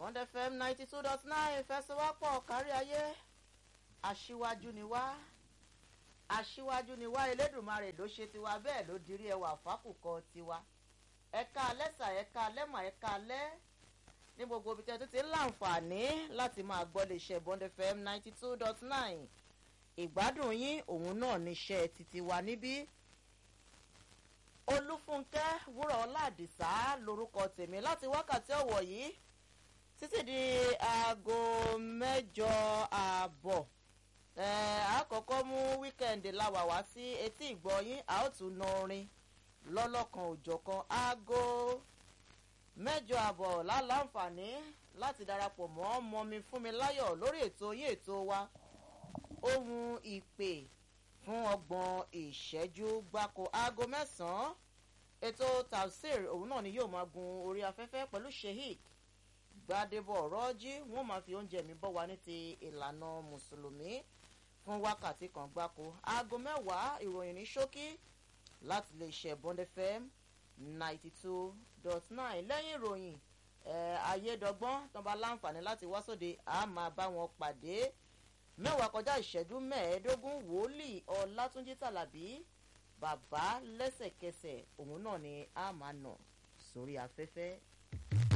Bond FM ninety two dot nine fẹsẹ̀wápọ̀ kárí ayé aṣíwájú ni wá aṣíwájú ni wá elédùnmarè ló ṣe tiwa bẹ́ẹ̀ ló dirí ẹwà fákùkọ tiwa ẹ̀ka alẹ́sà ẹ̀ka alẹ́mà ẹ̀ka alẹ́ ní gbogbo ibi tẹ́tí ti ń láǹfààní láti máa gbọ́ lè ṣe Bond FM ninety two dot nine ìgbádùn yín òun náà níṣẹ́ títí wa níbí olúfúnkẹ́ wúrà ọládìsá lórúkọ tèmi láti wákàtí ọ̀wọ̀ yìí títí di aago mẹ́jọ ààbọ̀ àkọ́kọ́ mú wíkẹ́ndì láwà wá sí etí ìgbọ́yín a ó tún na orin lọ́lọ́kan òjọ̀kan aago mẹ́jọ ààbọ̀ láǹfààní láti darapọ̀ mọ́ mọ́mi fún mi láyọ̀ lórí ètò yín ètò wa ohun ìpè fún ọgbọ̀n ìṣẹ́jú gbáko aago mẹ́sàn-án ètò tafsir òun náà ni yóò máa gun orí afẹ́fẹ́ pẹ̀lú sheik gbadebo rọ́jí wọ́n máa fi oúnjẹ mi bọ́ wa ní ti ìlànà mùsùlùmí fún wákàtí kan gbáko aago mẹ́wàá ìròyìn ní ṣókí láti lè ṣe Bond FM ninety two dot nine lẹ́yìn ìròyìn ayédọ́gbọ́n tó bá láǹfààní láti wá sóde a máa bá wọn pàdé mẹ́wàá kọjá ìṣẹ́jú mẹ́ẹ̀ẹ́dógún wòlíì ọlátúnjí tàlàbí bàbá lẹ́sẹ̀kẹsẹ̀ òun náà ni a máa nà sórí afẹ́fẹ́.